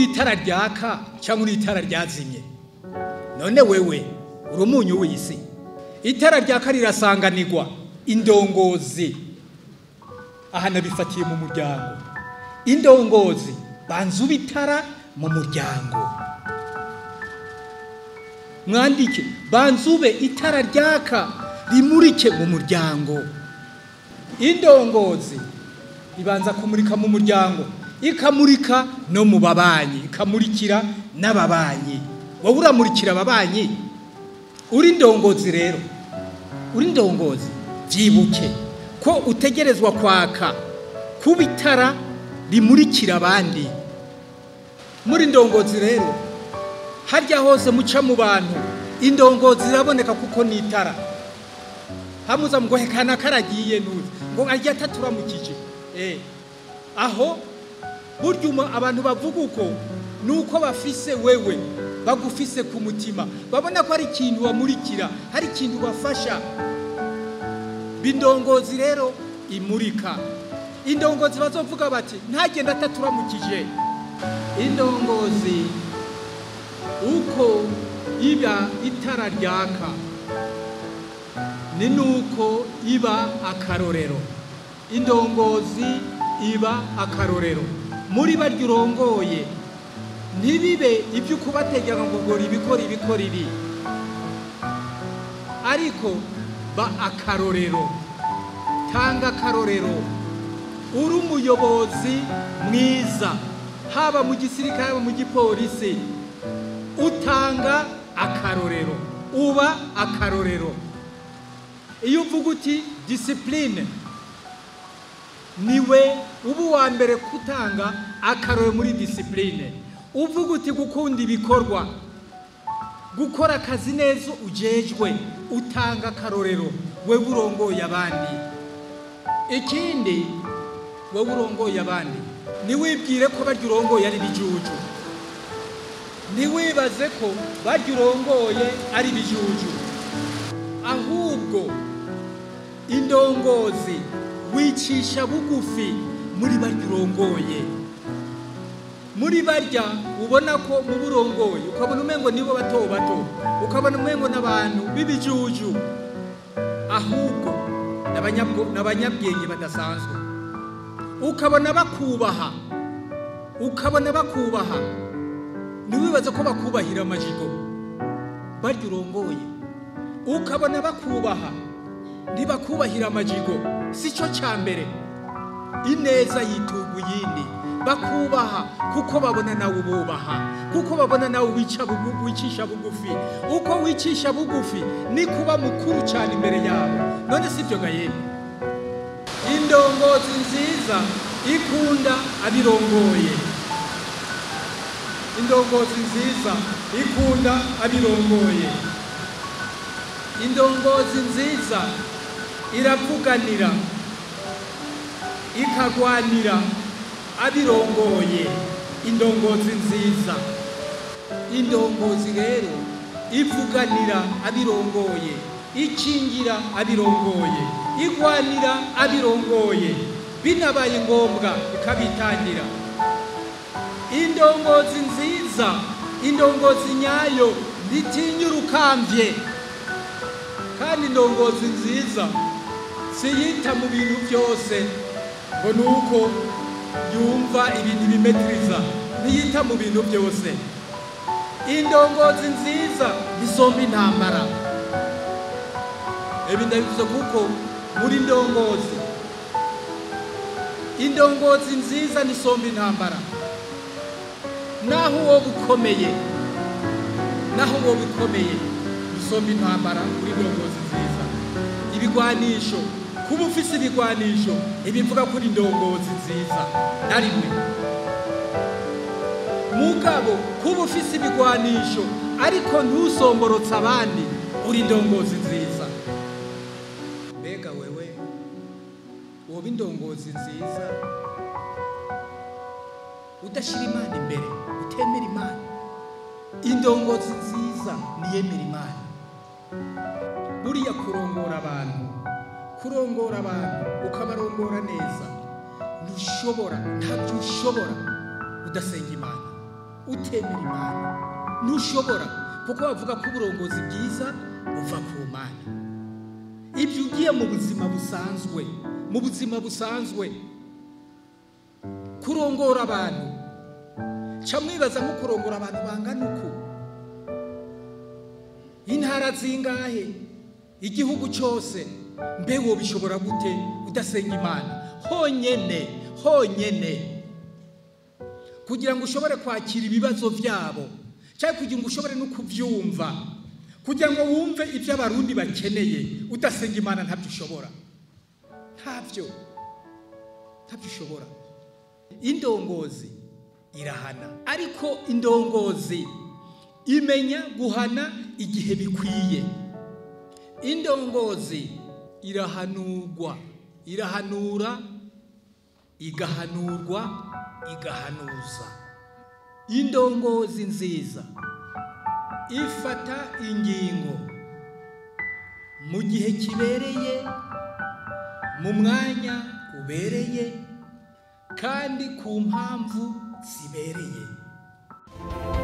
itara ryaka cyangwa uri itara ryazimye none wewe uri umunyu w'isi itara ryaka rirasanganirwa indongozi aha nabifatiye mu muryango indongozi banza uba itara mu muryango mwandike banza ube itara ryaka rimurike mu muryango indongozi ibanza kumurika mu muryango ikamurika no mu babanyi ikamurikira n'ababanyi wowe uramurikira ababanyi uri indongozi rero uri indongozi byibuke ko utegerezwa kwaka kuba itara rimurikira abandi muri indongozi rero harya hose muca mu bantu indongozi iraboneka kuko ni itara hamuza ngo hekana karagiye nuzi ngo arya ataturamukije eh aho burya abantu bavuga uko nuko bafise wewe bagufise ku mutima babona ko hari ikintu bamurikira hari ikintu bafasha bindongozi rero imurika indongozi bazovuga bati ntagenda ataturamukije indongozi uko iba itara ryaka ni nuko iba akarorero indongozi iba akarorero muri baryo urongoye ntibibe ibyo ukubategeka ngo ngo ibikora ibikora ibi ariko ba akarorero tanga akarorero uri umuyobozi mwiza haba mu gisirikare haba mu gipolisi utanga akarorero uba akarorero iyo uvuga uti disipurine niwe uba uwa mbere gutanga akarorero muri disipurine uvuga uti gukunda ibikorwa gukora akazi neza ujejwe utanga akarorero wewe urongoye abandi ikindi wowe urongoye abandi ntiwibwire ko barya urongoye ari ibijuju ntiwibaze ko barya urongoye ari ibijuju ahubwo indongozi wicisha bugufi muri barya urongoye muri barya ubona ko mu burongoye ukabona umengo nibo bato bato ukabona umengo n'abantu b'ibijuju ahubwo n'abanyabwenge badasanzwe ukabona bakubaha ukabona bakubaha ntiwibaze ko bakubahira amajigo barya urongoye ukabona bakubaha ntibakubahira amajigo si cyo cya mbere ineza yituga iyindi bakubaha kuko babona nawe ububaha kuko babona nawe wicisha bugufi uko wicisha bugufi ni kuba mukuru cyane imbere yabo none si ibyo gahembe indongozi nziza ikunda abirongoye indongozi nziza ikunda abirongoye indongozi nziza iravuganira ikagwanira abirongoye indongozi nziza indongozi rero ivuganira abirongoye ikingira abirongoye igwanira abirongoye binabaye ngombwa ikabitangira indongozi nziza indongozi nyayo ntitinya urukambye kandi indongozi nziza siyita mu bintu byose ngo ni uko yumva ibintu bimetiriza ntiyita mu bintu byose indongozi nziza nisomba intambara ibi ndabivuze kuko muri ndongozi indongozi nziza nisomba intambara naho uwo bukomeye naho uwo bukomeye nisomba intambara muri ndongozi nziza ibigwanisho kuba ufise ibigwanisho ntibivuga kuri indongozi nziza na rimwe mugabo kuba ufise ibigwanisho ariko ntusomborotse abandi uri indongozi nziza mbega wewe woba indongozi nziza udashyira imana imbere utemera imana indongozi nziza niyemera imana buriya kurongora abantu kurongora abantu ukabarongora neza ntushobora ntabyo ushobora udasenga imana utemera imana ntushobora kuko bavuga ko uburongozi bwiza buva ku mana ibyo ugiye mu buzima busanzwe mu buzima busanzwe kurongora abantu ca mwibaza nko kurongora abantu bangana uku intara zingahe igihugu cyose mbe wo bishobora gute udasenga imana honyene honyene kugira ngo ushobore kwakira ibibazo byabo cyangwa kugira ngo ushobore no kubyumva kugira ngo wumve ibyo abarundi bakeneye udasenga imana ntabyo ushobora ntabyo ntabyo ushobora indongozi irahana ariko indongozi imenya guhana igihe bikwiye indongozi irahanurwa irahanura igahanurwa igahanuza indongozi nziza ifata ingingo mu gihe kibereye mu mwanya ubereye kandi ku mpamvu zibereye